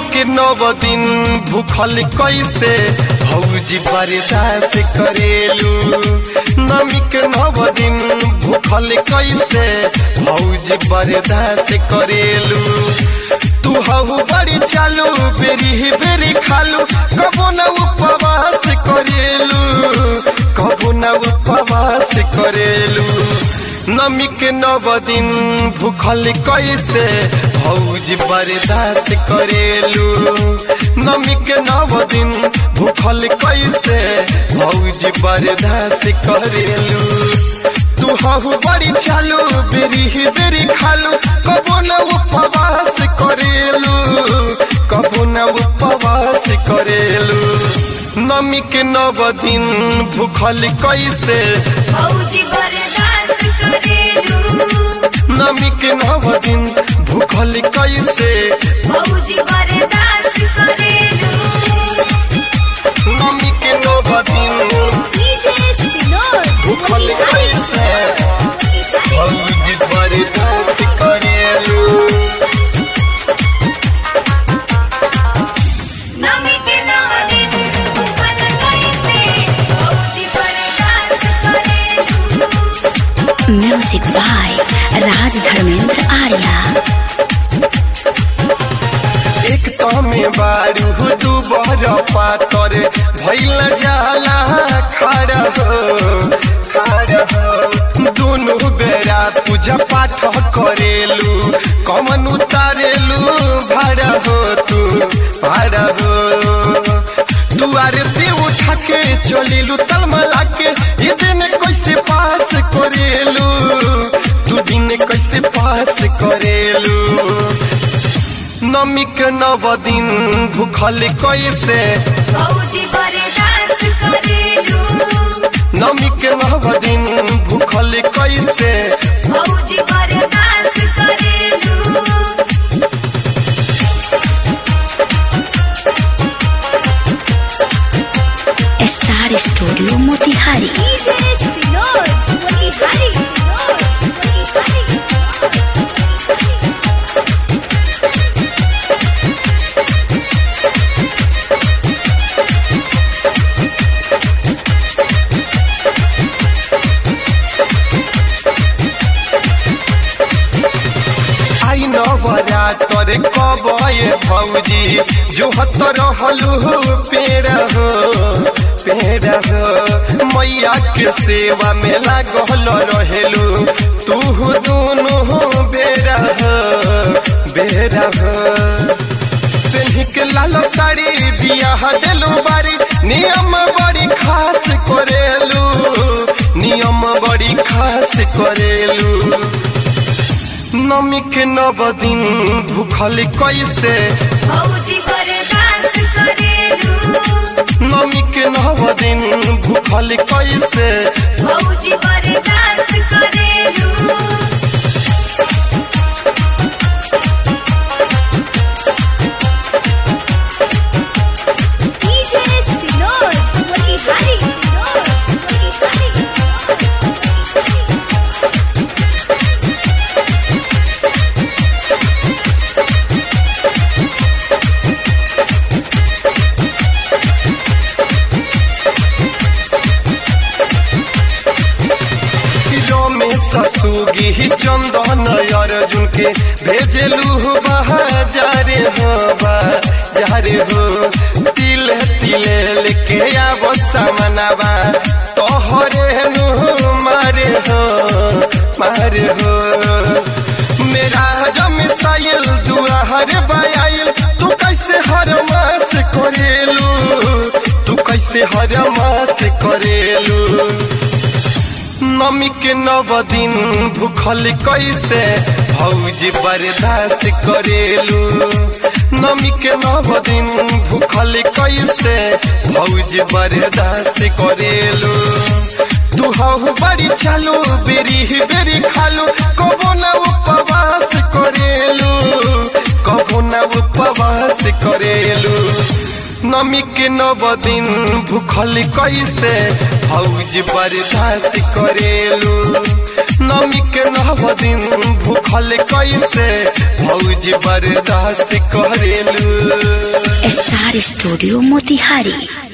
के नव दिन भूखल कैसे भौजी बर्दाश्त करेलू नमी के नव दिन भूखल कैसे भौजी बर्दाश्त करेलू तू हऊ बड़ी चालू बेरी बेरी खालू कबो न उपवास करेलू कबो न उपवास करेलू नमी के नव दिन भूखल कैसे भौजी बर्दाश्त करेलू नमी के नव दिन भूखल कैसे भौजी बर्दाश्त करेलू तू हहु बड़ी चालू बेरी बेरी खालू कबो न उपवास करेलू कबो न उपवास करेलू नमी के नव दिन भूखल कैसे भौजी बर्दाश्त करेलू नमी के नव दिन भूखल कैसे भौजी बर्दाश्त करेलू नमी के नव दिन डीजे सिनोर भूखल कैसे भौजी बर्दाश्त करेलू नमी के नव दिन भूखल कैसे भौजी बर्दाश्त करेलू म्यूजिक बाय राज धर्मेंद्र आर्या एक तमे बारू दू बर पातर भैल जाला खड़ा हो खड़ा हो दोनों बेरा पूजा पाठ करेलू कमन उतारेलू भाड़ा हो तू भाड़ा हो दुआरे पे उठा के चलेलू तलमला के ये दिन कैसे पास करेलू तू दिन कैसे पास करेलू नमी के नव दिन भूखल कैसे भौजी बर्दाश्त करेलू नमी के नव दिन भूखल कैसे भौजी बर्दाश्त करेलू स्टार स्टूडियो मोतिहारी डीजे सिनोर मोतिहारी सिनोर मोतिहारी आई नवरा तोरे कबए भौजी जो हत रहलू पेड़ हो पेड़ हो मैया के सेवा में लागल रहेलू तू दोनों बेरा हो बेरा हो पेन्ही के लाल साड़ी दिया देलू बारी नियम बड़ी खास करेलू नियम बड़ी खास करेलू नमी के नव दिन भूखल कैसे भौजी बर्दाश्त करेलू नमी के नव दिन भूखल कैसे भौजी बर्दाश्त करेलू डीजे सिनोर मोतिहारी सिनोर मोतिहारी रमेश सुगी चंदन अर्जुन के भेजलू बहाजारे हो बाजारे हो तिल तिले लेके आब सामनावा तोहरे नु मारे हो मारे हो मेरा जम साइल दुआर बायाइल तू कैसे हर मास करेलू तू कैसे हर मास करेलू नमी के नव दिन भूखल कैसे भौजी बर्दाश्त करेलू नमी के नव दिन भूखल कैसे भौजी बर्दाश्त करेलू तू हऊ बड़ी चालू बेरी बेरी खालू कबो न उपवास करेलू कबो न उपवास करेलू नमी के नव दिन भूखल कैसे भौजी बर्दाश्त करेलू नमी के नव दिन भूखल कैसे भौजी भौजी बर्दाश्त करेलू स्टार स्टूडियो मोतिहारी